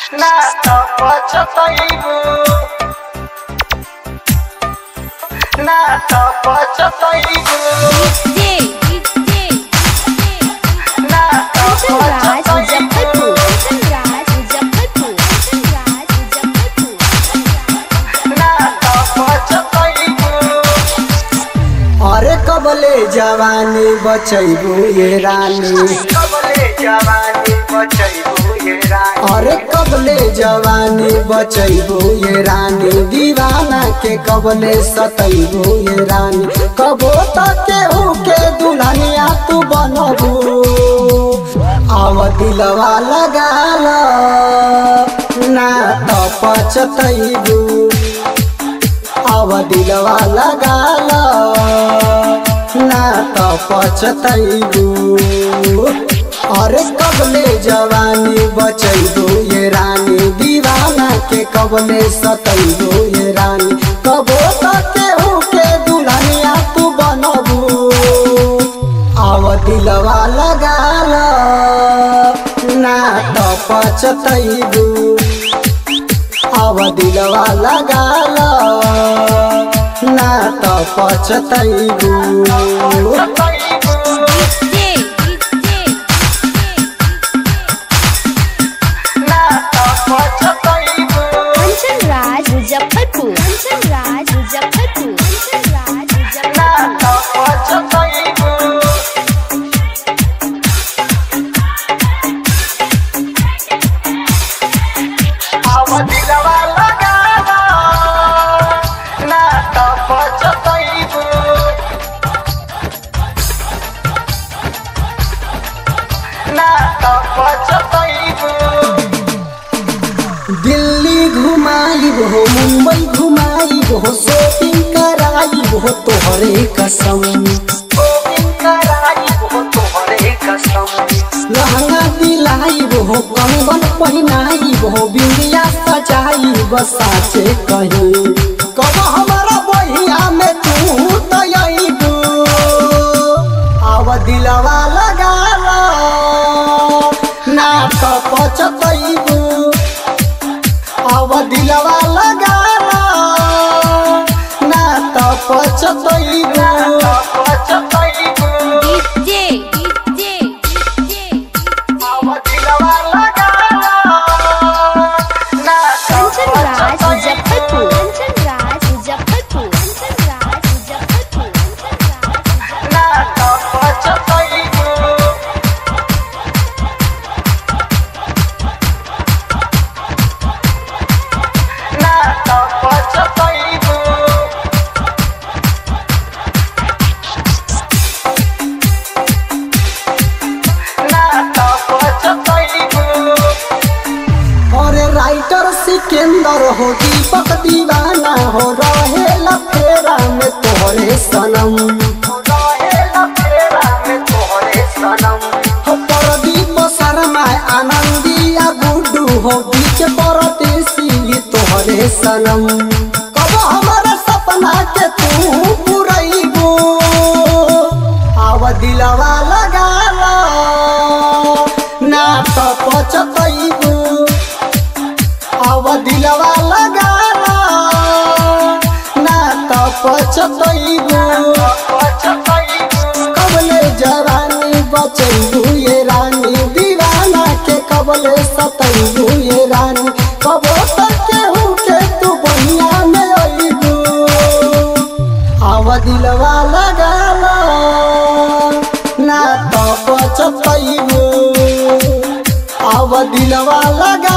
ना त पछतैबु ना त पछतैबु DJ, DJ, ना त कंचनराज पछतैबु मुजफ्फरपुर कंचनराज मुजफ्फरपुर कंचनराज मुजफ्फरपुर ना त पछतैबु अरे कबले जवानी बचैबू ये रानी कबले जवानी बचैबु ये रानी अरे कबले जवानी बचैबू ये रानी दीवाना के कबले सतैबू ये रानी कबो तक केहू के दुल्हनिया तू बनबू आव दिलवा लगा ला ना तो पछतैबू आव दिलवा लगा ला ना तो पछतैबू अरे कबले जवानी बचैबू ये रानी दीवाना के कबले सतैबू ये रानी कबो तक केहू के दुल्हनिया तू बनबू आव दिलवा लगा ला ना तो पछतैबू आव दिलवा लगा ला ना तो पछतैबू DJ, ना त पछतैबु कंचनराज मुजफ्फरपुर कंचनराज मुजफ्फरपुर कंचनराज ना मुजफ्फरपुर त पछतैबु आव दिलवा लगाला ना त पछतैबु ना त पछतैबु दिल्ली घुमाइब हो मुंबई घुमाइब हो शॉपिंग कराइब हो तोहरे कसम लहंगा दिलाइब हो कंगन पहिनाइब हो बिंदिया सजाइब साचे कहीं कब हमारा बहिया में तू तयब आव दिलवा लगा ला ना तो पछतैबू आव दिलवा लगा ला ना तो पछतैबू DJ, कंचनराज मुजफ्फरपुर कंचनराज मुजफ्फरपुर कंचनराज मुजफ्फरपुर कंचनराज अरे राइटर सिकंदर हो दीपक दीवाना हो रहे लफेरा में तोहरे सनम हो प्रदीप शर्मा आनंदिया गुड्डू हो बीच परदेसी तोहरे सनम कब हमारा सपना के तू पुरैबू आव दिलवा लगा ला ना तो पछतैबू आव दिलवा लगा ला ना तो पछतैबू कबले जवानी बचैबू ये रानी दीवाना के कबले सतैबू ये रानी कबो तक केहू के तू बनिया में अइबू आव दिलवा लगा ला ना तो पछतैबू आव दिलवा लगा